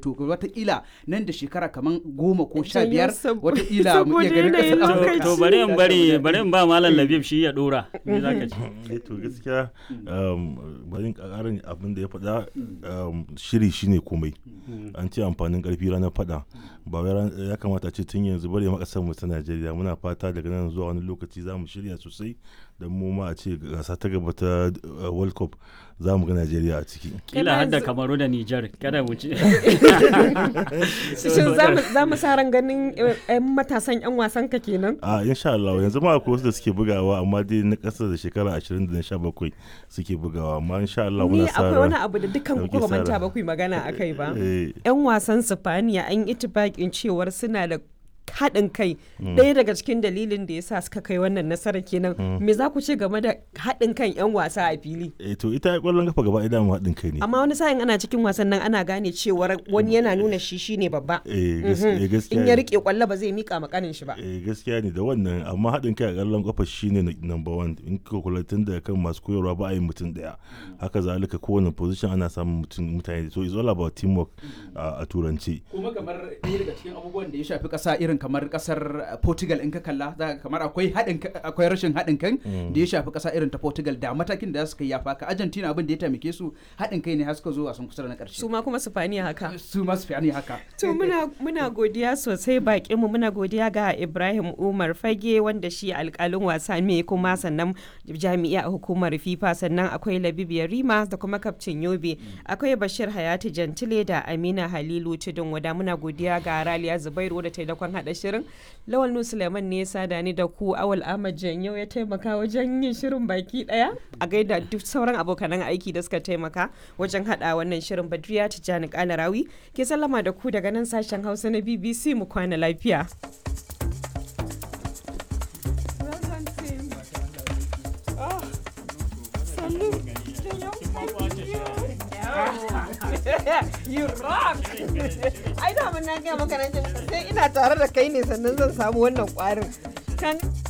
to watakila nan da shekara kamar goma ko sha Janyo biyar sab- watakila mu iya saboda ganin yanayin ƙasar lokaci. Amurka. to bari in bari bari in ba malam labib shi ya dora me zaka ce Eh, to gaskiya um, bari in ƙarin abin da ya faɗa um, shiri shine komai an ce amfanin ƙarfi ranar faɗa ba wai ran- ya kamata ce tun yanzu bari ma ƙasar mu ta Najeriya muna fata daga nan zuwa wani lokaci za mu shirya sosai da mu ma a ce gasa ta gaba ta uh, World Cup za mu ga Najeriya a ciki kila hadda yanzu- kamaru da nijar kada mu ci Shin za mu- za mu sa ran ganin eh, 'yan matasan 'yan wasan ka kenan? a insha Allah yanzu ma akwai wasu da suke bugawa amma dai na ƙasa da shekara 20 da na 17 suke bugawa amma insha Allah Ni muna sa akwai wani ran- abu da dukkan ku Dauke ba manta sa ba ku yi magana a kai ba. eh, 'Yan wasan Sifaniya an yi itibakin cewar suna da haɗin kai ɗaya daga cikin dalilin da ya sa suka kai wannan nasara kenan me za ku ce game da haɗin kan 'yan wasa a fili eh, to ita ƙwallon kafa gaba idan haɗin kai ne amma wani sa'in ana cikin wasan nan ana gane cewar wani yana nuna shi shine babba eh, gas- eh, gaskiya in ya ne. rike kwallo ba zai mika makanin shi ba eh gaskiya ne da wannan amma haɗin kai a ƙallon ƙafa shine na- number one in ka kula tun da kan masu koyarwa ba a yi mutum ɗaya haka zalika kowane position ana samun mutum mutane so it's all about teamwork a a turanci kuma kamar ɗaya daga cikin abubuwan da ya shafi ƙasa irin kamar ƙasar portugal in ka kalla za ka kamar akwai haɗin ka- akwai rashin haɗin kan da ya shafi ƙasa irin ta portugal da matakin da za su kai ya faka argentina abin da ya taimake su haɗin kai ne har suka zo wasan kusa da na ƙarshe su ma kuma Sifaniya haka su masu fiye haka To muna muna godiya sosai bakin mu muna godiya ga Ibrahim Umar Fage wanda shi alkalin wasa ne kuma sannan jami'a a hukumar FIFA sannan akwai Labibu Rima da kuma kaftin Yobe akwai Bashir Hayati Jantile da Amina Halilu Tudun wada muna godiya ga Raliya Zubairu da taimakon hada shirin Lawal Nu Suleiman ne ya sada ni da ku Awal Ahmad Janyo ya taimaka wajen yin shirin baki daya a gaida duk sauran abokanan aiki da suka taimaka wajen hada wannan shirin Badriya Tijjani Kalarawi ke sallama da ku daga nan sashen Hausa na BBC mu kwana lafiya. You rock! Ai da mun na gaya maka nan sai ina tare da kai ne sannan zan samu wannan kwarin. Kan